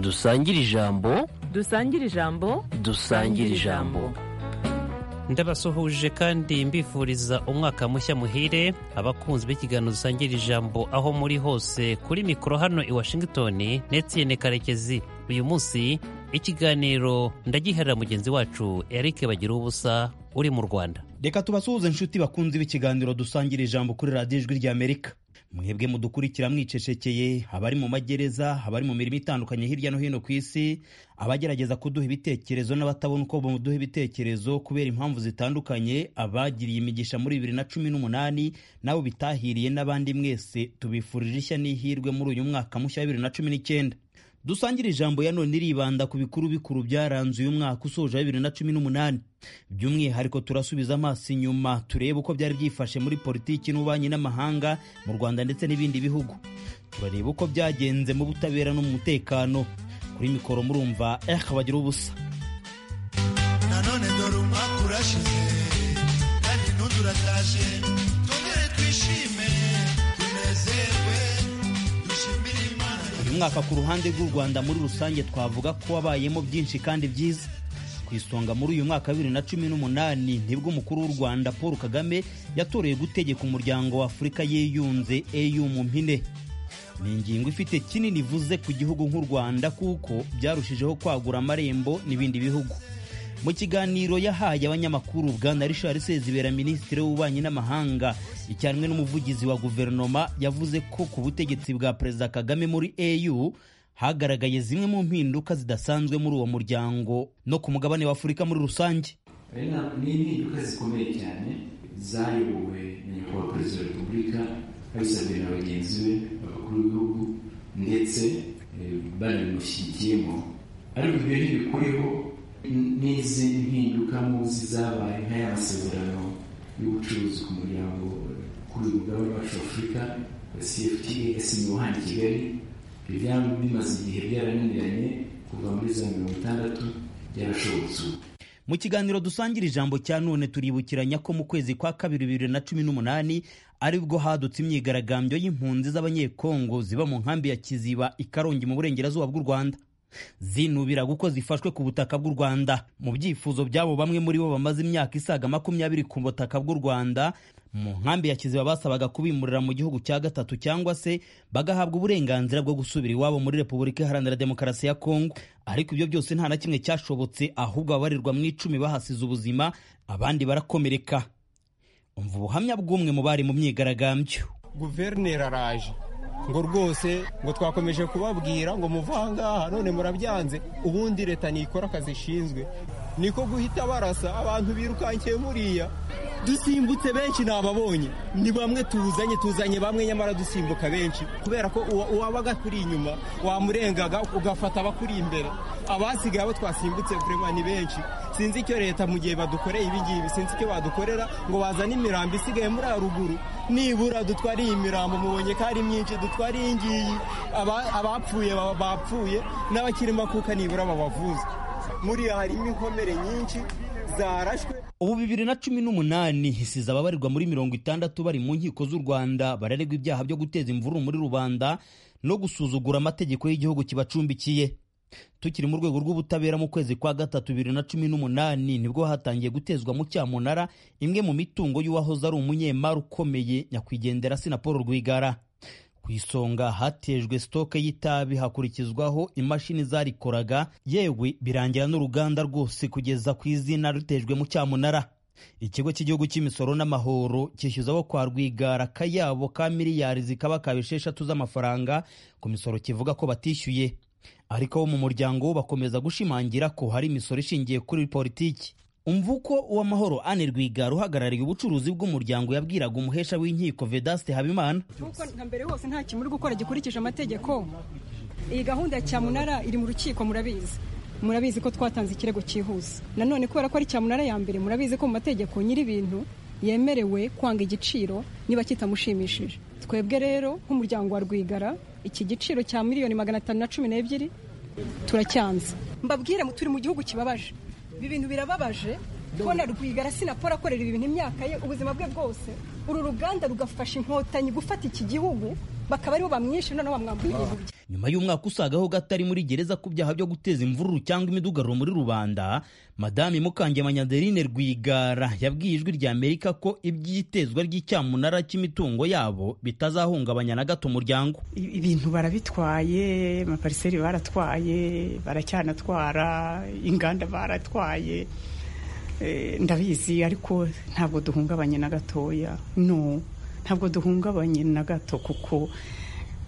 dusangire ijambo dusangire ijambo dusangire ijambo ndabasuhuje kandi mbifuriza umwaka mushya muhire abakunzi b'ikiganiro dusangira ijambo aho muri hose kuri mikoro hano i washington netiyene karekezi uyu munsi ikiganiro ndagiharira mugenzi wacu eric bagira ubusa uri mu rwanda reka tubasuhuze inshuti bakunzi b'ikiganiro dusangira ijambo kuri radiyo ijwi ry'amerika mwebwe mudukurikira mwicecekeye abari mu magereza abari mu mirimo itandukanye hirya no hino ku isi abagerageza kuduha ibitekerezo n'abatabona uko bamuduha ibitekerezo kubera impamvu zitandukanye abagiriye imigisha muri bibiri na cumi n'umunani nabo bitahiriye n'abandi mwese tubifurije ishya n'ihirwe muri uyu mwaka mushya wa bibiri na cumi n'icyenda dusangire ijambo ya none iribanda ku bikuru bikuru byaranze uyu mwaka usoje wa bibiri na cumi n'umunani by'umwihariko turasubiza amaso inyuma turebe uko byari byifashe muri politiki n'ububanyi n'amahanga mu rwanda ndetse n'ibindi bihugu turareba uko byagenze mu butabera no mu mutekano kuri mikoro murumva eh bagira ubusa nanone dore umwaka urashize kandi n'undi urataje twongere twishime tunezerwe dushimire imana uyu mwaka ku ruhande rw'u rwanda muri rusange twavuga ko wabayemo byinshi kandi byiza ku isonga muri uyu mwaka wa bibiri na cumi n'umunani nibwo umukuru w'u rwanda paul kagame yatoreye gutegeka umuryango wa afurika yiyunze eu mu mpine ni ingingo ifite kinini ivuze ku gihugu nk'u rwanda kuko byarushijeho kwagura amarembo n'ibindi bihugu mu kiganiro yahaye abanyamakuru bwana richard sezibera minisitiri w'ububanyi n'amahanga icyarimwe n'umuvugizi wa guverinoma yavuze ko ku butegetsi bwa perezida kagame muri au hagaragaye zimwe mu mpinduka zidasanzwe muri uwo muryango no ku mugabane wa afurika muri rusange hari na- ni impinduka zikomeye cyane zayobowe na nyakubahwa perezida wa repubulika abisabwe na bagenzi be abakuru b'ibihugu ndetse eh, banabimushyigikiyemo ariko ibyo ntibikuriho n- n'izindi mpinduka muzi zabaye nk'aya masezerano y'ubucuruzi ku muryango kuri uyu mugabane wacu wa afurika cfta yasinyiwe hano i kigali ibyo byaba bimaze igihe byarananiranye kuva muri za mirongo itandatu byarashobotse ubu mu kiganiro dusangira ijambo cya none turibukiranya ko mu kwezi kwa kabiri bibiri na cumi n'umunani aribwo hadutse imyigaragambyo y'impunzi z'abanyekongo ziba mu nkambi ya kiziba i karongi mu burengerazuba bw'u rwanda zinubira kuko zifashwe ku butaka bw'u rwanda mu byifuzo by'abo bamwe muri bo bamaze imyaka isaga makumyabiri ku butaka bw'u rwanda mu nkambi ya kiziba basabaga kubimurira mu gihugu cya gatatu cyangwa se bagahabwa uburenganzira bwo gusubira iwabo muri repubulika iharanira demokarasi ya kongo ariko ibyo byose nta na kimwe cyashobotse ahubwo ababarirwa mu icumi bahasize ubuzima abandi barakomereka umva ubuhamya bw'umwe mu bari mu myigaragambyo guverineri araje ngo rwose ngo twakomeje kubabwira ngo muve aha ngaha none murabyanze ubundi leta ntikora akazi ishinzwe niko guhita barasa abantu birukankiye muriya dusimbutse benshi ntababonye ni bamwe tuzanye tuzanye bamwe nyamara dusimbuka benshi kubera ko uwa- uwabaga kuri inyuma wamurengaga ugafata abakuri imbere abasigaye abo twasimbutse kurema ni benshi sinzi icyo leta mu gihe badukoreye ibingibi sinzi icyo badukorera ngo bazane imirambo isigaye muri haruguru nibura dutware iyi mirambo mubonye ko ari myinshi dutware iyi ngiyi Aba- abapfuye baba bapfuye n'abakiri makuka nibura babavuze muriya harimo inkomere nyinshi zarashwe ubu bibiri na cumi n'umunani isize ababarirwa muri mirongo itandatu bari mu nkiko z'u rwanda bararegwa ibyaha byo guteza imvururu muri rubanda no gusuzugura amategeko y'igihugu kibacumbikiye tukiri mu rwego rw'ubutabera mu kwezi kwa gatatu bibiri na cumi n'umunani nibwo hatangiye gutezwa mu cyamunara imwe mu mitungo y'uwahoze ari umunyemari ukomeye nyakwigendera sinapolo rwigara ku isonga hatejwe sitoke y'itabi hakurikizwaho imashini zarikoraga yewe birangira n'uruganda rwose kugeza ku izina rutejwe mu cyamunara ikigo cy'igihugu cy'imisoro n'amahoro cyishyuzaho kwa rwigara akayabo ka miliyari zikaba ka esheshatu z'amafaranga ku misoro kivuga ko batishyuye ariko bo mu muryango wo bakomeza gushimangira ko hari imisoro ishingiye kuri politiki umvuko uw'amahoro ane rwigara uhagarariye ubucuruzi bw'umuryango yabwiraga umuhesha w'inkiko vedaste habimana nk'uko nka mbere hose nta kintu muri gukora gikurikije amategeko iyi gahunda ya cyamunara iri mu rukiko murabizi murabizi ko twatanze ikirego cyihuse nanone kubera ko ari cyamunara ya mbere murabizi ko mu mategeko nyir'ibintu yemerewe kwanga igiciro niba kitamushimishije twebwe rero nk'umuryango wa rwigara iki giciro cya miliyoni magana atanu na cumi n'ebyiri turacyanze mbabwire turi mu gihugu kibabaje ibi bintu birababaje kubona rwigara sinapora akorera ibi bintu imyaka ye ubuzima bwe bwose uru ruganda rugafasha inkotanyi gufata iki gihugu bakaba aribo bamwishe noneho bamwambuye ibintu bye nyuma y'umwaka usagaho gatari muri gereza ku byaha byo guteza imvururu cyangwa imidugararo muri rubanda madame mukangemanyi adeline rwigara yabwiye ijwi rya amerika ko iby'itezwa ry'icyamunara cy'imitungo yabo bitazahungabanya na gato umuryango I- ibintu barabitwaye amapariseri baratwaye baracyanatwara inganda baratwaye Eh, ndabizi ariko ntabwo duhungabanye na gatoya no ntabwo duhungabanye na gato kuko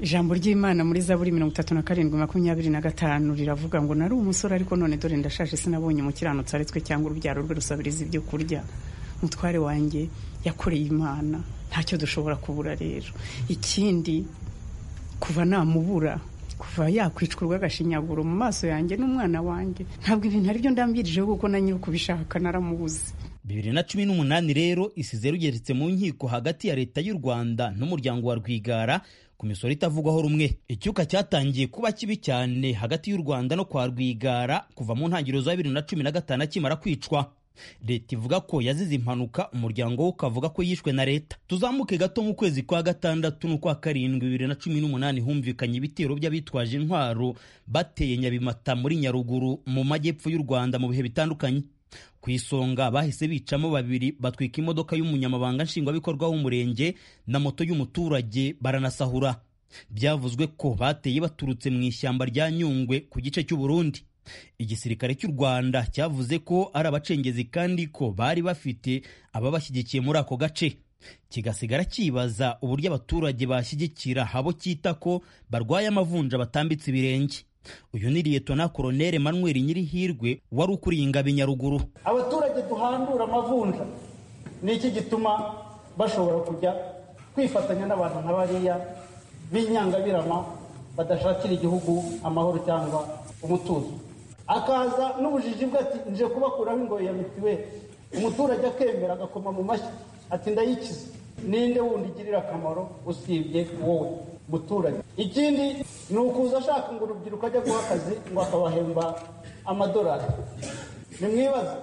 ijambo ry'imana muri zaburi mirongo itatu na karindwi makumyabiri na gatanu riravuga ngo nari umusore ariko none dore ndashaje sinabonye umukiranutsi ari twe cyangwa urubyaro rwe rusabiriza ibyo kurya umutware wanjye yakoreye imana ntacyo dushobora kubura rero ikindi kuva namubura kuva yakwicwa urw'agashinyaguro mu maso yanjye n'umwana wanjye ntabwo ibintu aribyo ndambirijeho kuko na nyiri ukubishaka naramubuze bibiri na cumi n'umunani rero isize rugeretse mu nkiko hagati ya leta y'u rwanda n'umuryango wa rwigara ku misoro itavugwaho rumwe icyuka cyatangiye kuba kibi cyane hagati y'u rwanda no kwa rwigara kuva mu ntangiriro za bibiri na cumi na gatanu akimara kwicwa leta ivuga ko yazize impanuka umuryango we ukavuga ko yishwe na leta tuzamuke gato mu kwezi kwa gatandatu n'ukwa karindwi bibiri na cumi n'umunani humvikanye ibitero by'abitwaje intwaro bateye nyabimata muri nyaruguru mu majyepfo y'u rwanda mu bihe bitandukanye ku isonga bahise bicamo babiri batwika imodoka y'umunyamabanga nshingwabikorwa w'umurenge na moto y'umuturage baranasahura byavuzwe ko bateye baturutse mu ishyamba rya nyungwe ku gice cy'u Burundi igisirikare cy'u rwanda cyavuze ko ari abacengezi kandi ko bari bafite ababashyigikiye muri ako gace kigasigara cyibaza uburyo abaturage bashyigikira abo cyita ko barwaye amavunja batambitse ibirenge uyu ni liyetona koronere manuel nyirihirwe wari ukuriye ingabo i nyaruguru abaturage duhandura amavunja ni iki gituma bashobora kujya kwifatanya n'abantu nka bariya b'inyangabirama badashakira igihugu amahoro cyangwa umutuzo akaza n'ubujiji bwe ati nje kubakuraho ingoyi ya mituweli umuturage akemera agakoma mu mashyi ati ndayikize ninde wundi igirira akamaro usibye wowe muturage ikindi ni ukuza ashaka ngo urubyiruko ajya guha akazi ngo akabahemba amadolari nimwibaze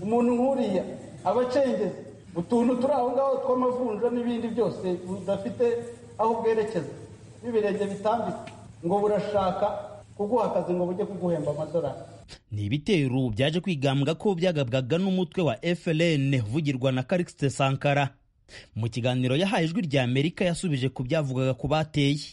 umuntu nk'uriya abacengezi utuntu turi aho ngaho tw'amavunja n'ibindi byose budafite aho bwerekeza n'ibirenge bitambitse ngo burashaka kuguha akazi ngo bujye kuguhemba amadolari ni ibitero byaje kwigambwa ko byagabwaga n'umutwe wa FLN uvugirwa na Calixte Sankara mu kiganiro yahaye ijwi rya Amerika yasubije ku byavugaga ku bateye ubu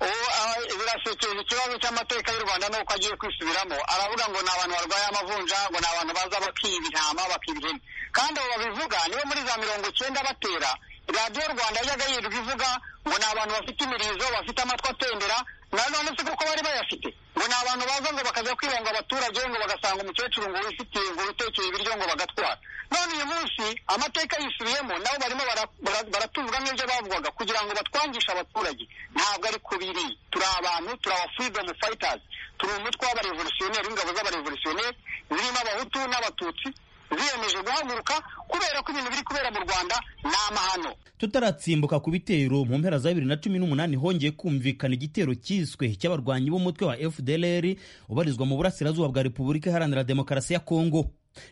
aba- birashekeje ikibazo cy'amateka y'u rwanda nuko agiye kwisubiramo aravuga ngo ni abantu barwaye amavunja ngo ni abantu baza bakiba intama bakiba ihene kandi abo babivuga nibo muri za mirongo icyenda batera radiyo rwanda yajyaga yirirwa ivuga ngo ni abantu bafite imirizo bafite amatwi atendera na none si kuko bari bayafite ngo ni abantu baza ngo bakajya kwibanga abaturage ngo bagasanga umukecuru ngo wifitiye ngo witekeye ibiryo ngo bagatwara none uyu munsi amateka yisubiyemo nabo barimo bara- bara- baratuvuga nk'ibyo bavugaga kugira ngo batwangishe abaturage ntabwo ari ku biri turi abantu turi aba freedom fighters turi umutwe w'abarevolutionneri w'ingabo z'abarevolutionneri zirimo abahutu n'abatutsi ziyemeje guhaguruka kubera ko ibintu biri kubera mu rwanda ni amahano tutaratsimbuka ku bitero mu mpera za 2018 hongeye kumvikana igitero cyiswe cy'abarwanyi b'umutwe wa FDLR ubarizwa mu burasirazuba bwa Repubulika Iharanira Demokarasi ya Kongo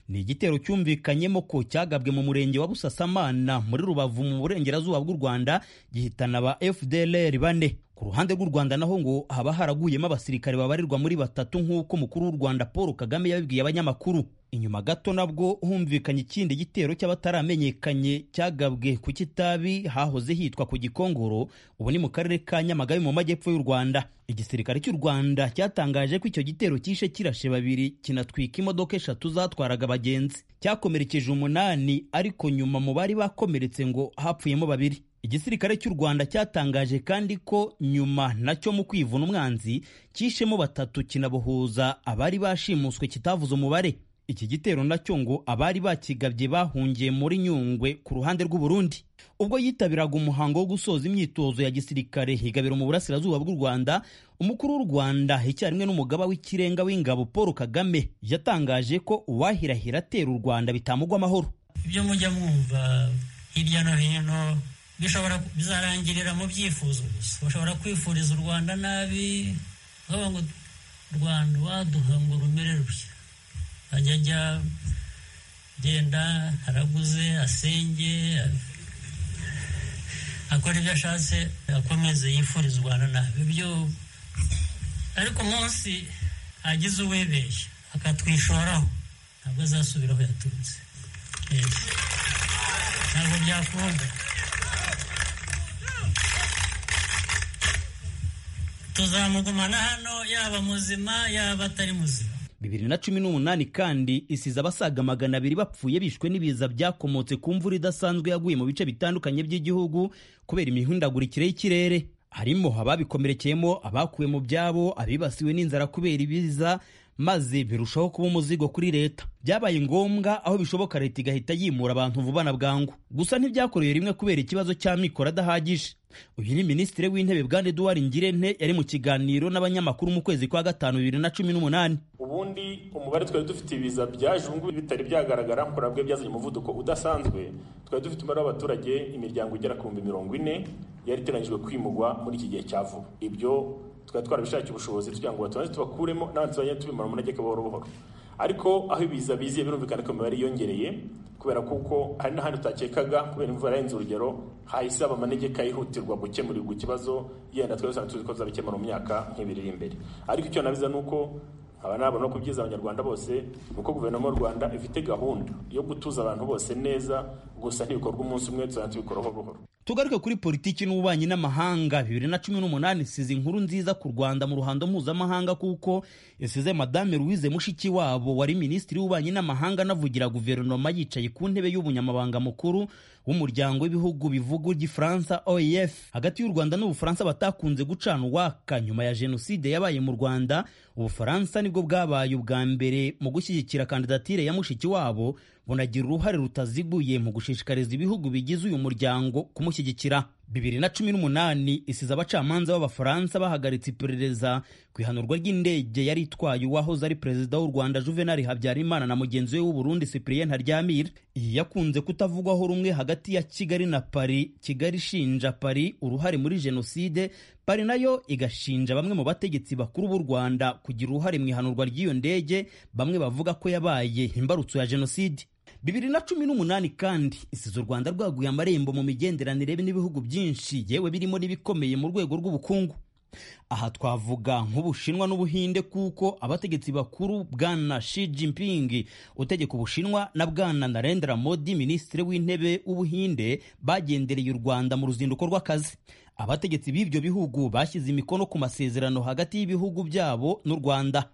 ni igitero cyumvikanyemo ko cyagabwe mu murenge wa Busasamana muri Rubavu mu burengerazuba bw'u Rwanda gihitana ba FDLR bane ku ruhande rw'u Rwanda naho ngo haba haraguyemo abasirikare babarirwa muri batatu nk'uko umukuru w'u Rwanda Paul Kagame yabibwiye abanyamakuru inyuma gato nabwo humvikanye ikindi gitero cy'abataramenyekanye cyagabwe ku kitabi hahoze hitwa ku gikongoro ubu ni mu karere ka nyamagabe mu majyepfo y'u rwanda igisirikare cy'u rwanda cyatangaje ko icyo gitero cyishe kirashe babiri kinatwika imodoka eshatu zatwaraga abagenzi cyakomerekeje umunani ariko nyuma mu bari bakomeretse ngo hapfuyemo babiri igisirikare cy'u rwanda cyatangaje kandi ko nyuma nacyo mu kwivuna umwanzi cyishemo batatu kinabohuza abari bashimuswe kitavuze umubare iki gitero nacyo ngo abari bakigabye bahungiye muri nyungwe ku ruhande rw'u Burundi ubwo yitabiraga umuhango wo gusoza imyitozo ya gisirikare higabiro mu burasirazuba bw'u rwanda umukuru w'u rwanda icyarimwe n'umugaba w'ikirenga w'ingabo paul kagame yatangaje ko uwahirahira atera u rwanda bitamugwa amahoro ibyo mujya mwumva hirya no hino bishobora bizarangirira mu byifuzo gusa bashobora kwifuriza u rwanda nabi bavuga ngo rwanda waduha ngo rumere rushya ajya ajya agenda araguze asenge akora ibyo ashatse akomeze yifuriza u rwanda nabi ibyo ariko umunsi agize uwibeshya akatwishoraho ntabwo azasubira aho yaturutse Yego. ntabwo byakunda tuzamugumana hano yaba muzima yaba atari muzima bibiri na cumi n'umunani kandi isize abasaga magana abiri bapfuye bishwe n'ibiza byakomotse ku mvura idasanzwe yaguye mu bice bitandukanye by'igihugu kubera imihindagurikire y'ikirere harimo ababikomerekeyemo abakuwe mu byabo abibasiwe n'inzara kubera ibiza maze birushaho kuba umuzigo kuri leta byabaye ngombwa aho bishoboka leta igahita yimura abantu vuba na bwangu gusa ntibyakoreye rimwe kubera ikibazo cy'amikoro adahagije uyu ni minisitiri w'intebe bwana eduwari ngirente yari mu kiganiro n'abanyamakuru mu kwezi kwa gatanu bibiri na cumi n'umunani ubundi umubare twari dufite ibiza byaje ubu ngubu bitari byagaragara kuri bwe byazanye umuvuduko udasanzwe twari dufite umubare w'abaturage imiryango igera ku bihumbi mirongo ine yari iteganyijwe kwimugwa muri iki gihe cya vuba ibyo twari twarabishakiye ubushobozi tugira ngo batubanze tubakuremo n'abandi tuzajya tubimara umunegeka buhoro buhoro ariko aho ibiza biziye birumvikana ko imibare yiyongereye kubera kuko hari n'ahandi utakekaga kubera imvura yarenze urugero hahise haba amanegeka yihutirwa gukemurirwa ikibazo yenda twari dusanzwe tuzi ko bizabikemura mu myaka nk'ibiri iri imbere ariko icyo nabiza ni uko aba nabona ko ibyiza abanyarwanda bose ni uko guverinoma y'u rwanda ifite gahunda yo gutuza abantu bose neza gusa ntibikorwa umunsi umwe tuzajya tubikoraho buhoro tugaruke kuri politiki n'ububanyi n'amahanga bibiri na cumi n'umunani isize inkuru nziza ku rwanda mu ruhando mpuzamahanga kuko isize madame louise mushikiwabo wari minisitiri w'ububanyi n'amahanga anavugira guverinoma yicaye ku ntebe y'ubunyamabanga mukuru w'umuryango w'ibihugu bivuga igifaransa oef hagati y'u rwanda n'ubufaransa batakunze gucana uwaka nyuma ya jenoside yabaye mu rwanda ubufaransa nibwo bwabaye ubwa mbere mu gushyigikira kandidatire ya mushikiwabo bunagira uruhare rutaziguye mu gushishikariza ibihugu bigize uyu muryango kumushyigikira bibiri na cumi n'umunani isize abacamanza b'abafaransa bahagaritse iperereza ku ihanurwa ry'indege yari itwaye uwahoze ari perezida w'u rwanda juvenal habyarimana na mugenzi we w'uburundi cyprien ntaryamira iyi yakunze kutavugwaho rumwe hagati ya kigali na paris kigali ishinja paris uruhare muri jenoside paris nayo igashinja bamwe mu bategetsi bakuru b'u rwanda kugira uruhare mu ihanurwa ry'iyo ndege bamwe bavuga ko yabaye imbarutso ya jenoside bibiri na cumi n'umunani kandi isize u rwanda rwaguye amarembo mu migenderanire n'ibihugu byinshi yewe birimo n'ibikomeye mu rwego rw'ubukungu aha twavuga nk'ubushinwa n'ubuhinde kuko abategetsi bakuru bwana Xi Jinping utegeka ubushinwa na bwana Narendra Modi minisitiri w'intebe w'ubuhinde bagendereye u rwanda mu ruzinduko rw'akazi abategetsi b'ibyo bihugu bashyize imikono ku masezerano hagati y'ibihugu byabo n'u rwanda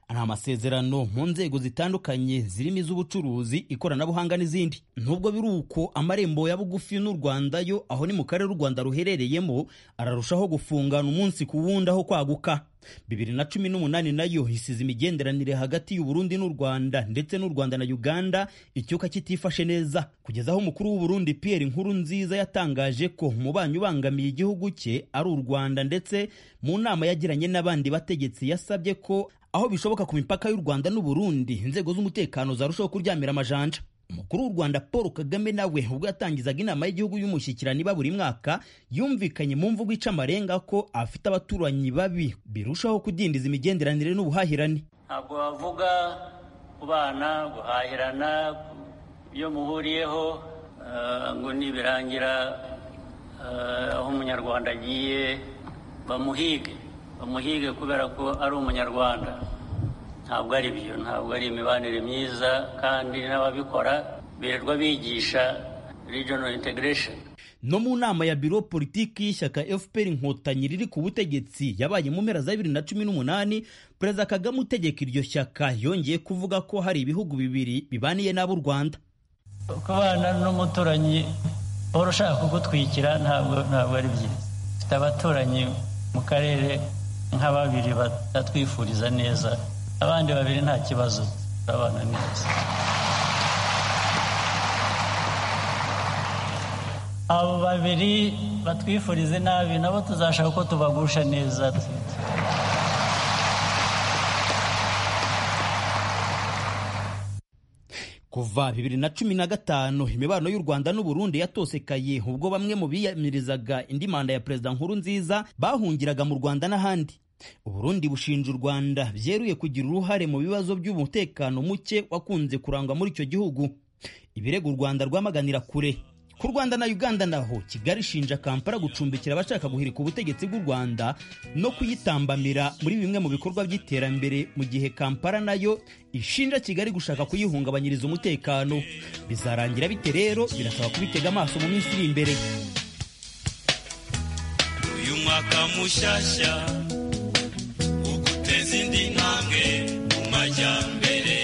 ni amasezerano mu nzego zitandukanye zirimo iz'ubucuruzi ikoranabuhanga n'izindi nubwo biri uko amarembo ya bugufi n'u rwanda yo aho ni mu karere u rwanda ruherereyemo ararushaho gufungana umunsi ku wundi aho kwaguka bibiri na cumi n'umunani nayo isize imigenderanire hagati y'uburundi n'u rwanda ndetse n'u rwanda na uganda icyuka kitifashe neza kugeza aho umukuru w'uburundi pierre inkuru nziza yatangaje ko umubanyi ubangamiye igihugu cye ari u rwanda ndetse mu nama yagiranye n'abandi bategetsi yasabye ko aho bishoboka ku mipaka y'u rwanda n'uburundi inzego z'umutekano zarushaho kuryamira amajanja umukuru w'u rwanda paul kagame nawe ubwo yatangizaga inama y'igihugu y'umushyikirano iba buri mwaka yumvikanye mu mvugo ica amarenga ko afite abaturanyi babi birushaho kudindiza imigenderanire n'ubuhahirane ntabwo bavuga kubana guhahirana ibyo muhuriyeho eh, ngo nibirangira eh, aho umunyarwanda agiye bamuhige bamuhige kubera ko ari umunyarwanda ntabwo ari byo ntabwo ari imibanire myiza kandi n'ababikora birirwa bigisha regional integration no mu nama ya biro politiki y'ishyaka fpr inkotanyi riri ku butegetsi yabaye mu mpera za bibiri na cumi n'umunani perezida kagame utegeka iryo shyaka yongeye kuvuga ko hari ibihugu bibiri bibaniye n'ab'u rwanda kubana n'umuturanyi uhora ushaka kugutwikira ntabwo ntabwo ari byiza dufite abaturanyi mu karere nka babiri batwifuriza neza abandi babiri nta kibazo turabana neza abo babiri batwifurize nabi nabo tuzashaka ko tubagusha neza kuva bibiri na cumi na gatanu imibano y'u rwanda n'uburundi yatosekaye ubwo bamwe mu biyamirizaga indi manda ya perezida nkuru nziza bahungiraga mu rwanda n'ahandi uburundi bushinja u rwanda byeruye kugira uruhare mu bibazo by'umutekano muke wakunze kurangwa muri icyo gihugu ibirego u rwanda rwamaganira kure ku rwanda na uganda naho kigali ishinja kampala gucumbikira abashaka guhirika ubutegetsi bw'u rwanda no kuyitambamira muri bimwe mu bikorwa by'iterambere mu gihe kampala nayo ishinja kigali gushaka kuyihungabanyiriza umutekano bizarangira bite rero birasaba kubitega amaso mu minsi iri imbere uyu mwaka mushasha uguteza indi ntambwe mu majyambere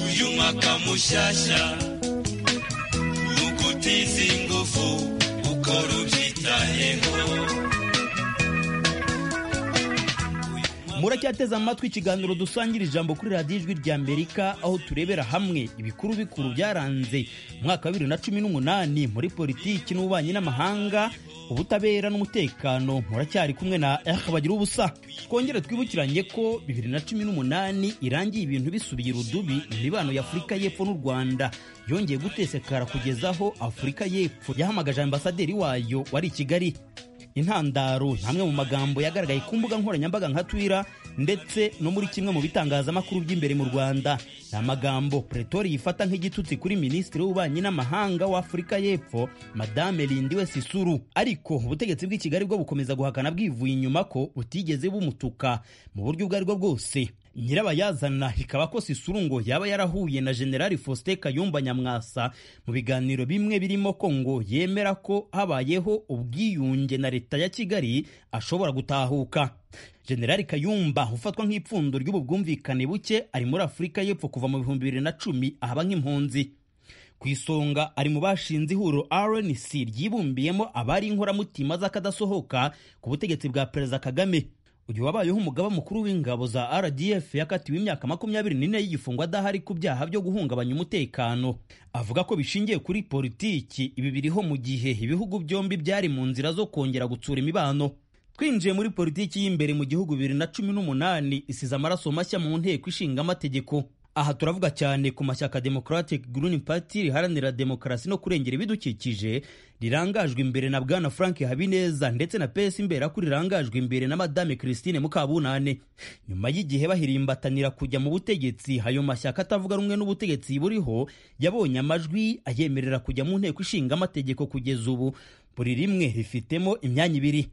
uyu mwaka mushasha ugutiza ingufu ukora ubyitayeho muracyateze amatwi ikiganiro dusangira ijambo kuri radiyo ijwi rya amerika aho turebera hamwe ibikuru bikuru byaranze umwaka wa bibiri na cumi n'umunani muri politiki n'ububanyi n'amahanga ubutabera n'umutekano muracyari kumwe na eha bagira ubusa twongere twibukiranye ko bibiri na cumi n'umunani irangiye ibintu bisubiye irudubi imibano y'afurika y'epfo n'u rwanda yongeye gutesekara kugeza aho afurika y'epfo yahamagaje ambasaderi wayo wari i kigali intandaro ni amwe mu magambo yagaragaye ku mbuga nkoranyambaga nka twira ndetse no muri kimwe mu bitangazamakuru by'imbere mu rwanda ni amagambo pretori yifata nk'igitutsi kuri minisitiri w'ububanyi n'amahanga w'afurika y'epfo madame lindiwe sisuru ariko ubutegetsi bw'i kigali bwo bukomeza guhakana bwivuye inyuma ko butigeze bumutuka mu buryo ubwo ari bwo bwose nyirabayazana ikaba ko sisurungo yaba yarahuye na generali faustin kayumba nyamwasa mu biganiro bimwe birimo ko ngo yemera ko habayeho ubwiyunge na leta ya kigali ashobora gutahuka generali kayumba ufatwa nk'ipfundo ry'ubu bwumvikane buke ari muri afurika y'epfo kuva mu bihumbi bibiri na cumi ahaba nk'impunzi ku isonga ari mu bashinze ihuriro rnc ryibumbiyemo abari inkoramutima z'akadasohoka ku butegetsi bwa perezida kagame uyu wabayeho umugaba mukuru w'ingabo za rdf yakatiwe imyaka makumyabiri n'ine y'igifungo adahari ku byaha byo guhungabanya umutekano avuga ko bishingiye kuri politiki ibi biriho mu gihe ibihugu byombi byari mu nzira zo kongera gutsura imibano twinjiye muri politiki y'imbere mu gihugu bibiri na cumi n'umunani isize amaraso mashya mu nteko ishinga amategeko aha turavuga cyane ku mashyaka democratic green party riharanira demokarasi no kurengera ibidukikije rirangajwe imbere na bwana frank habineza ndetse na pes imbera ko rirangajwe imbere na madame christine mukabunane nyuma y'igihe bahirimbatanira kujya mu butegetsi ayo mashyaka atavuga rumwe n'ubutegetsi buriho yabonye amajwi ayemerera kujya mu nteko ishinga amategeko kugeza ubu buri rimwe rifitemo imyanya ibiri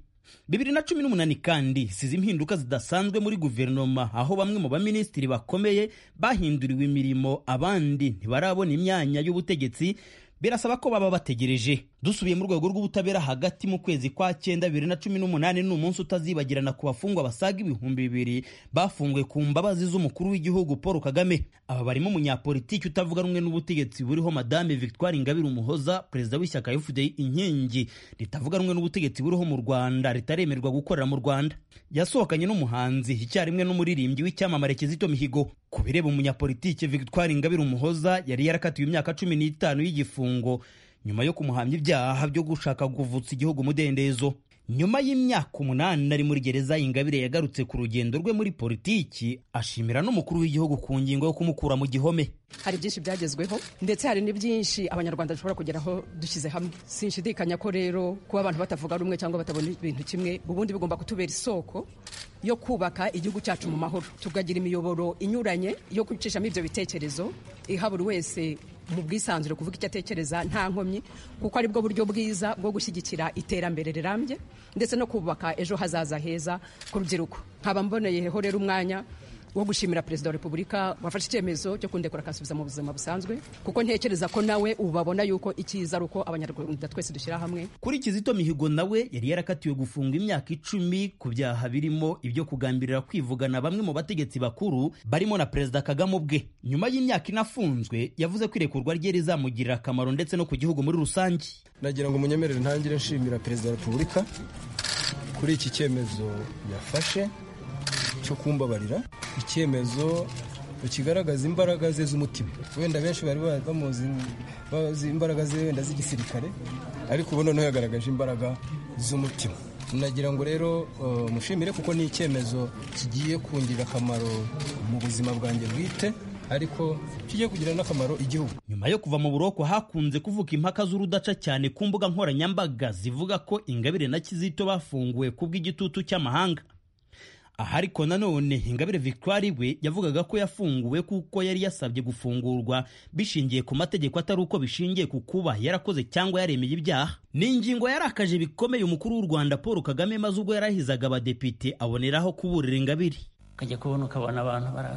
bibiri na cumi n'umunani kandi isize impinduka zidasanzwe muri guverinoma aho bamwe mu baminisitiri bakomeye bahinduriwe imirimo abandi ntibarabona imyanya y'ubutegetsi birasaba ko baba bategereje dusubiye mu rwego rw'ubutabera hagati mu kwezi kwa cyenda bibiri na cumi n'umunani ni umunsi utazibagirana ku bafungwa basaga ibihumbi bibiri bafunguwe ku mbabazi z'umukuru w'igihugu paul kagame aba barimo umunyapolitiki utavuga rumwe n'ubutegetsi buriho madame victoire ingabire umuhoza perezida w'ishyaka fdi inkingi ritavuga rumwe n'ubutegetsi buriho mu rwanda ritaremerwa gukorera mu rwanda yasohokanye n'umuhanzi icyarimwe n'umuririmbyi w'icyamamare kizito mihigo ku bireba umunyapolitiki victoire ingabire umuhoza yari yarakatiwe imyaka cumi n'itanu y'igifungo nyuma yo kumuhamya ibyaha byo gushaka kuvutsa igihugu umudendezo nyuma y'imyaka umunani ari muri gereza ingabire yagarutse ku rugendo rwe muri politiki ashimira n'umukuru w'igihugu ku ngingo yo kumukura mu gihome hari byinshi byagezweho ndetse hari n'ibyinshi abanyarwanda dushobora kugeraho dushyize hamwe sinshidikanya ko rero kuba abantu batavuga rumwe cyangwa batabona ibintu kimwe ubundi bigomba kutubera isoko yo kubaka igihugu cyacu mu mahoro tukagira imiyoboro inyuranye yo gucishamo ibyo bitekerezo iha buri wese mu bwisanzure kuvuga icyo atekereza nta nkomyi kuko aribwo buryo bwiza bwo gushyigikira iterambere rirambye ndetse no kubaka ejo hazaza heza ku rubyiruko nkaba mboneyeho rero umwanya wo gushimira perezida wa repubulika wafashe icyemezo cyo kundekura akasubiza mu buzima busanzwe kuko ntekereza ko nawe ubu babona yuko icyiza ari uko abanyarwanda twese dushyira hamwe kuri kizito mihigo nawe yari yarakatiwe gufunga imyaka icumi ku byaha birimo ibyo kugambirira kwivugana bamwe mu bategetsi bakuru barimo na perezida kagame ubwe nyuma y'imyaka inafunzwe yavuze ko irekurwa rye rizamugirira akamaro ndetse no ku gihugu muri rusange nagira ngo munyemerere ntangire nshimira perezida wa repubulika kuri iki cyemezo yafashe cyo kumbabarira icyemezo kigaragaza imbaraga ze z'umutima wenda benshi bari bamuzi imbaraga ze wenda z'igisirikare ariko ubu noneho yagaragaje imbaraga z'umutima nagira ngo rero mushimire kuko ni icyemezo kigiye kungirira akamaro mu buzima bwanjye bwite ariko kijya kugira n'akamaro igihugu nyuma yo kuva mu buroko hakunze kuvuka impaka z'urudaca cyane ku mbuga nkoranyambaga zivuga ko ingabire na kizito bafunguwe ku bw'igitutu cy'amahanga aha ariko nanone ingabire victoire we yavugaga ko yafunguwe kuko yari yasabye gufungurwa bishingiye ku mategeko atari uko bishingiye ku kuba yarakoze cyangwa yaremeye ibyaha ni ingingo yarakaje bikomeye umukuru w'u rwanda paul kagame maze ubwo yarahizaga abadepite aboneraho kuburira ingabire ukajya kubona ukabona abantu bara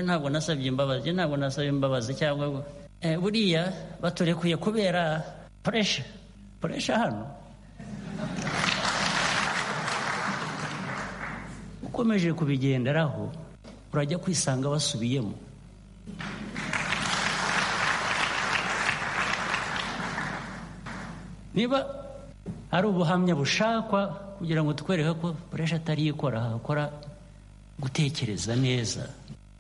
ntabwo nasabye imbabazi ntabwo nasabye imbabazi cyangwa ngo Eh, buriya baturekuye kubera puresha puresha hano ukomeje kubigenderaho urajya kwisanga basubiyemo niba ari ubuhamya bushakwa kugira ngo tukwereke ko puresha atari ikora hakora gutekereza neza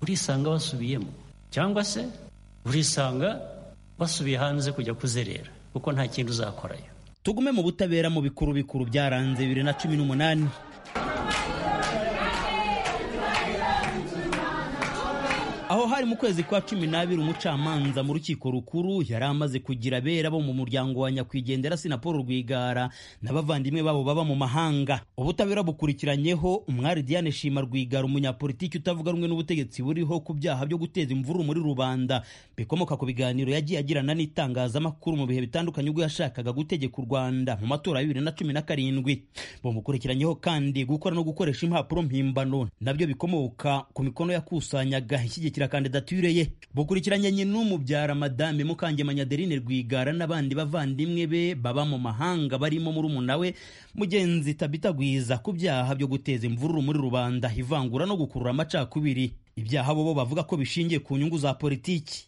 urisanga basubiyemo cyangwa se urisanga basubiye hanze kujya kuzerera kuko nta kintu uzakorayo tugume mu butabera mu bikuru bikuru byaranze bibiri na cumi n'umunani aho hari mu kwezi kwa cumi n'abiri umucamanza mu rukiko rukuru yari amaze kugira abera bo mu muryango wa nyakwigendera si na paul rwigara n'abavandimwe babo baba mu mahanga ubutabera bukurikiranyeho umwari diane shima rwigara umunyapolitiki utavuga rumwe n'ubutegetsi buriho ku byaha byo guteza imvururu muri rubanda bikomoka ku biganiro yagiye agirana n'itangazamakuru mu bihe bitandukanye ubwo yashakaga gutegeka u rwanda mu matora ya bibiri na cumi na karindwi bamukurikiranyeho kandi gukora no gukoresha impapuro mpimbano nabyo bikomoka ku mikono yakusanyaga ishyigikira gushyigikira kandidature ye bukurikiranye nyinumubyara madame mukangemanya adeline rwigara n'abandi bavandimwe be baba mu mahanga barimo murumuna we mugenzi tabita gwiza ku byaha byo guteza imvururu muri rubanda ivangura no gukurura amacakubiri ibyaha bo bo bavuga ko bishingiye ku nyungu za politiki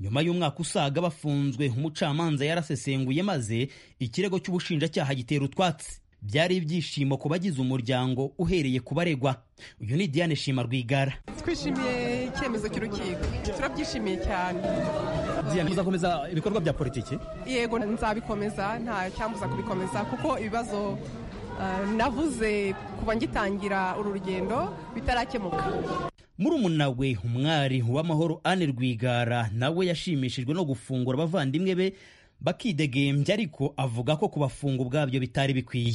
nyuma y'umwaka usaga bafunzwe umucamanza yarasesenguye maze ikirego cy'ubushinjacyaha gitera utwatsi byari ibyishimo ku bagize umuryango uhereye ku baregwa uyu ni diane shima rwigara twishimiye icyemezo cy'urukiko turabyishimiye cyane diane muzakomeza ibikorwa bya politiki yego nzabikomeza nta cyambuza kubikomeza kuko ibibazo ah, navuze kuva ngitangira uru rugendo bitarakemuka murumuna we umwari w'amahoro ane rwigara nawe yashimishijwe no gufungura abavandimwe be bakidegembya ariko avuga ko kubafunga ubwabyo bitari bikwiye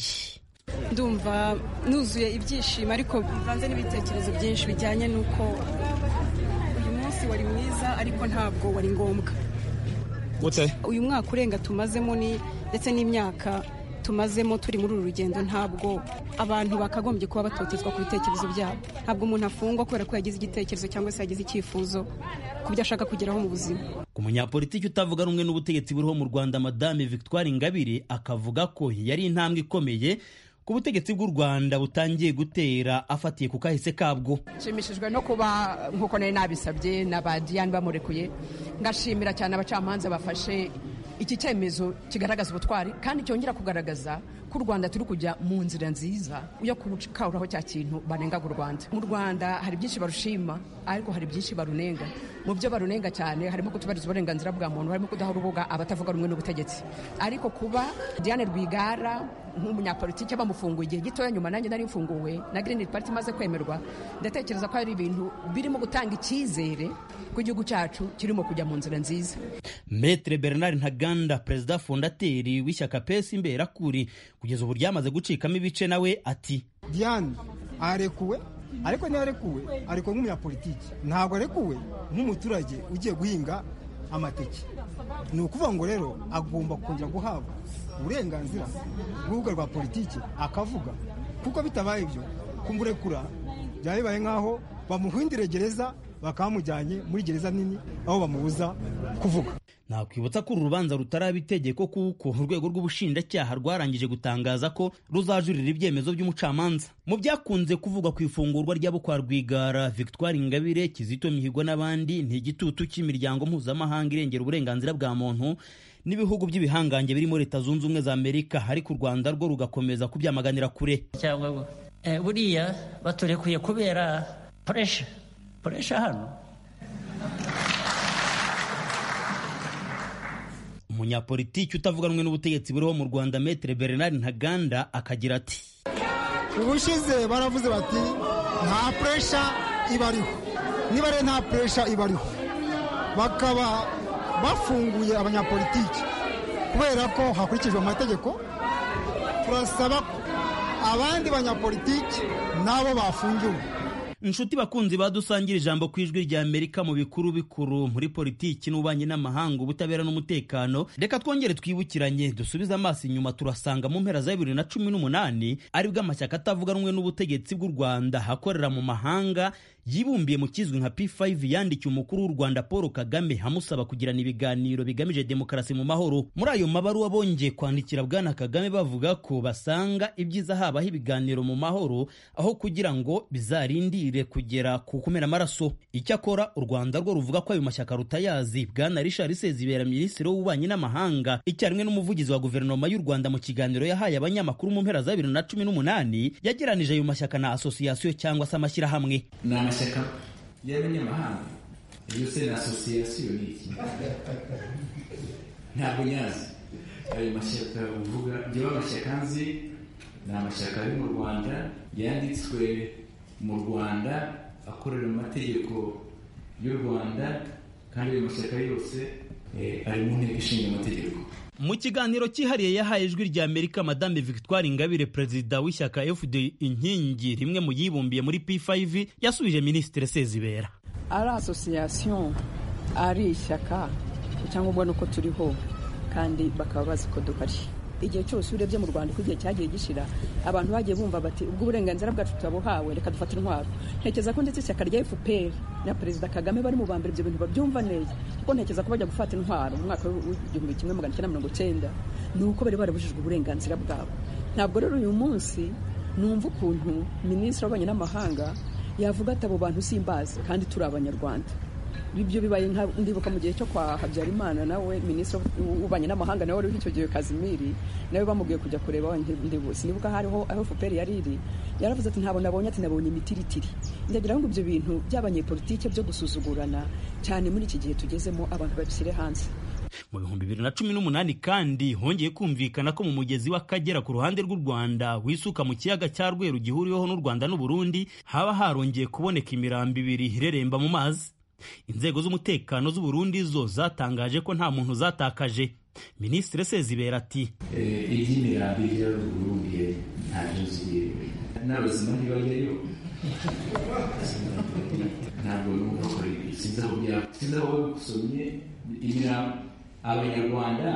ndumva nuzuye ibyishimo ariko bivanze n'ibitekerezo byinshi bijyanye n'uko uyu munsi wari mwiza ariko ntabwo wari ngombwa uyu mwaka urenga tumazemo ni ndetse n'imyaka tumazemo turi muri uru rugendo ntabwo abantu bakagombye kuba batotezwa ku bitekerezo byabo ntabwo umuntu afungwa kubera ko yagize igitekerezo cyangwa se yagize icyifuzo ku byo ashaka kugeraho mu buzima ku munyapolitiki utavuga rumwe n'ubutegetsi buriho mu rwanda madame victoire ingabire akavuga ko yari intambwe ikomeye ku butegetsi bw'u rwanda butangiye gutera afatiye ku kahise kabwo nshimishijwe no kuba nk'uko nari nabisabye na ba diane bamurekuye ngashimira cyane abacamanza bafashe iki cyemezo kigaragaza ubutwari kandi cyongera kugaragaza ko u rwanda turi kujya mu nzira nziza yo gukawuraho cya kintu banengaga u rwanda mu rwanda hari byinshi barushima ariko hari byinshi barunenga mu byo barunenga cyane harimo kutubariza uburenganzira bwa muntu harimo kudaha urubuga abatavuga rumwe n'ubutegetsi ariko kuba diane rwigara nk'umunyapolitiki bamufunguye igihe gitoya nyuma nanjye nari mfunguwe na green party imaze kwemerwa ndatekereza ko hari ibintu birimo gutanga icyizere ko igihugu cyacu kirimo kujya mu nzira nziza metre bernard ntaganda perezida fondateri w'ishyaka pesi imberakuri kugeza ubu ryamaze gucikamo ibice nawe ati diane arekuwe ariko ntiharekuwe arekuwe nk'umunyapolitiki ntabwo arekuwe nk'umuturage ugiye guhinga amateke ni ukuvuga ngo rero agomba kongera guhabwa uburenganzira bw'urubuga rwa politiki akavuga kuko bitabaye ibyo kumurekura byaba bibaye nk'aho bamuhindire gereza bakamujyanye muri gereza nini aho bamubuza kuvuga nakwibutsa ko uru rubanza rutaraba itegeko kuko urwego rw'ubushinjacyaha rwarangije gutangaza ko ruzajurira ibyemezo by'umucamanza mu byakunze kuvugwa ku ifungurwa ry'abo kwa rwigara victoire ingabire kizito mihigo n'abandi ni igitutu cy'imiryango mpuzamahanga irengera uburenganzira bwa muntu n'ibihugu by'ibihangange birimo leta zunze ubumwe za amerika ariko u rwanda rwo rugakomeza kubyamaganira kure cyangwa ngo eh, buriya baturekuye kubera puresha puresha hano umunyapolitiki utavuga rumwe n'ubutegetsi buriho mu rwanda metere bernard ntaganda akagira ati ubushize baravuze bati nta puresha ibariho niba rero nta puresha ibariho bakaba bafunguye abanyapolitiki kubera ko hakurikijwe amategeko turasaba abandi banyapolitiki nabo bafungiwe inshuti bakunzi badusangire ijambo ku ijwi rya amerika mu bikuru bikuru muri politiki n'ububanyi n'amahanga ubutabera n'umutekano reka twongere twibukiranye dusubize amaso inyuma turasanga mu mpera za bibiri na cumi n'umunani aribwo amashyaka atavuga rumwe n'ubutegetsi bw'u rwanda akorera mu mahanga yibumbiye mu kizwi nka P5 yandikiye umukuru w'u Rwanda Paul Kagame amusaba kugirana ibiganiro bigamije demokarasi mu mahoro muri ayo mabaruwa bongeye kwandikira bwana Kagame bavuga ko basanga ibyiza habaho ibiganiro mu mahoro aho kugira ngo bizarindire kugera ku kumena amaraso icyakora u Rwanda rwo ruvuga ko ayo mashyaka rutayazi bwana Richard Sezibera minisitiri w'ububanyi n'amahanga icyarimwe n'umuvugizi wa guverinoma y'u Rwanda mu kiganiro yahaye abanyamakuru mu mpera za bibiri na cumi n'umunani yageranije ayo mashyaka na asosiyasiyo cyangwa se amashyirahamwe amashyaka y'abanyamahanga iyo se ni asosiyasiyo ni iki ntabwo nyazi ayo mashyaka uvuga njyewe amashyaka nzi ni amashyaka ari mu rwanda yanditswe mu rwanda akorera mu mategeko y'u rwanda kandi ayo mashyaka yose eh, ari mu nteko ishinga amategeko mu kiganiro cyihariye yahaye ijwi rya amerika madame victoire ingabire perezida w'ishyaka fd inkingi rimwe mu yibumbiye muri p5 yasubije minisitiri sezibera ari asosiyasiyo ari ishyaka icyangombwa ni uko turiho kandi bakaba bazi ko duhari igihe cyose urebye mu rwanda uko igihe cyagiye gishira abantu bagiye bumva bati ubwo uburenganzira bwacu turabuhawe reka dufate intwaro ntekereza ko ndetse ishyaka rya fpr na perezida kagame bari mu ba mbere ibyo bintu babyumva neza kuko ntekereza ko bajya gufata intwaro mu mwaka w'igihumbi kimwe magana cyenda mirongo cyenda ni uko bari barabujijwe uburenganzira bwabo ntabwo rero uyu munsi numva ukuntu minisitiri w'ububanyi n'amahanga yavuga ati abo bantu simbazi kandi turi abanyarwanda ibyo bibaye nka- ndibuka mu gihe cyo kwa habyarimana nawe minisitiri w'ububanyi n'amahanga nawe wari icyo gihe kazimiri nawe bamubwiye kujya kureba ndibusi nibuka hariho aho fpr yari iri yaravuze ati ntabwo nabonye ati nabonye imitiritiri ndagira ngo ibyo bintu by'abanyepolitike byo gusuzugurana cyane muri iki gihe tugezemo abantu babishyire hanze mu bihumbi bibiri na cumi n'umunani kandi hongeye kumvikana ko mu mugezi w'akagera ku ruhande rw'u rwanda wisuka mu kiyaga cya rweru gihuriweho n'u rwanda n'uburundi haba harongeye kuboneka imirambo ibiri ireremba mu mazi inzego z'umutekano z'u Burundi zo zatangaje ko nta muntu zatakaje minisitiri sezibera ati Eh, iby'imirambi rero urumbiye ntabyo nzi n'abazima ntibajyayo ntabwo numva ko ari ibyo sinzi aho byaba sinzi aho babisomye imirambo abanyarwanda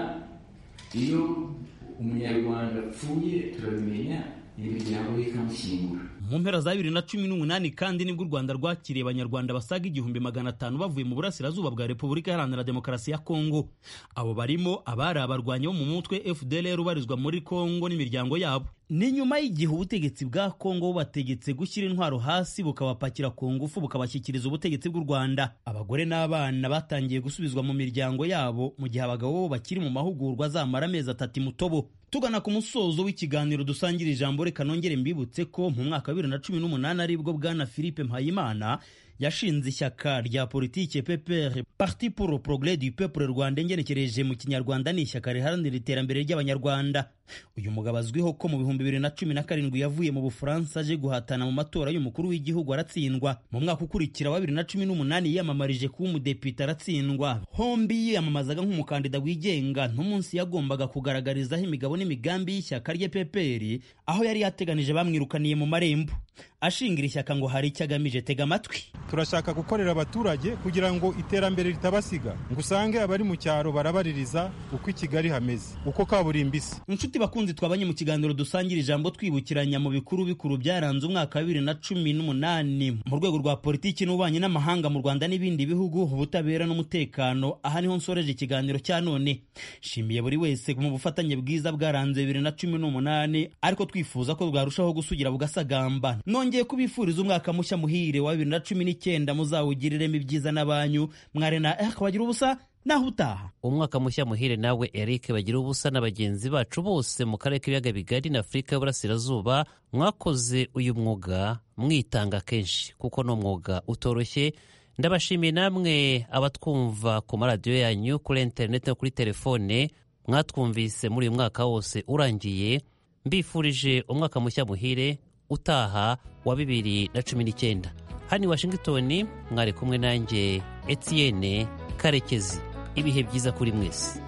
iyo umunyarwanda apfuye turabimenya imiryango ye ikamushyingura mu mpera za bibiri na cumi n'umunani kandi nibwo u rwanda rwakiriye abanyarwanda basaga igihumbi magana atanu bavuye mu burasirazuba bwa repubulika iharanira demokarasi ya kongo abo barimo abari abarwanyi bo mu mutwe fdlr ubarizwa muri kongo n'imiryango yabo ni nyuma y'igihe ubutegetsi bwa kongo bubategetse gushyira intwaro hasi bukabapakira ku ngufu bukabashyikiriza ubutegetsi bw'u rwanda abagore n'abana batangiye gusubizwa mu miryango yabo mu gihe abagabo bo bakiri mu mahugurwa azamara amezi atatu imutobo tugana ku musozo w'ikiganiro dusangira ijambo reka nongere mbibutse ko mu mwaka wa bibiri na cumi n'umunani aribwo bwana philippe mpayimana yashinze ishyaka rya politike pepr parti pour le progrès du peuple rwanda ngenekereje mu kinyarwanda ni ishyaka riharanira iterambere ry'abanyarwanda uyu mugabo azwiho ko mu bihumbi bibiri na cumi na karindwi yavuye mu bufaransa aje guhatana mu matora y'umukuru w'igihugu aratsindwa mu mwaka ukurikira wa bibiri na cumi n'umunani yiyamamarije kuba umudepite aratsindwa hombi yiyamamazaga nk'umukandida wigenga n'umunsi yagombaga kugaragarizaho imigabo n'imigambi y'ishyaka rye peperi aho yari yateganije bamwirukaniye mu marembo ashingira ishyaka ngo hari icyo agamije tega amatwi turashaka gukorera abaturage kugira ngo iterambere ritabasiga ngo usange abari mu cyaro barabaririza uko i kigali hameze uko kaburimbo isa inshuti bakunzi twabanye mu kiganiro dusangira ijambo twibukiranya mu bikuru bikuru byaranze umwaka wa bibiri na cumi n'umunani mu rwego rwa politiki n'ububanyi n'amahanga mu rwanda n'ibindi bihugu ubutabera n'umutekano aha niho nsoreje ikiganiro cya none nshimiye buri wese mu bufatanye bwiza bwaranze bibiri na cumi n'umunani ariko twifuza ko bwarushaho gusugira bugasagamba nongeye kubifuriza umwaka mushya muhire wa bibiri na cumi n'icyenda muzawugiriremo ibyiza n'abanyu mware na eh bagira ubusa naho utaha umwaka mushya muhire nawe eric bagira ubusa na bagenzi bacu bose mu karere k'ibiyaga bigari na afurika y'uburasirazuba mwakoze uyu mwuga mwitanga kenshi kuko ni umwuga utoroshye ndabashimiye namwe abatwumva ku maradiyo yanyu kuri interineti no kuri telefone mwatwumvise muri uyu mwaka wose urangiye mbifurije umwaka mushya muhire utaha wa bibiri na cumi n'icyenda hano i washingitoni mwari kumwe nanjye etienne karekezi ibihe byiza kuri mwese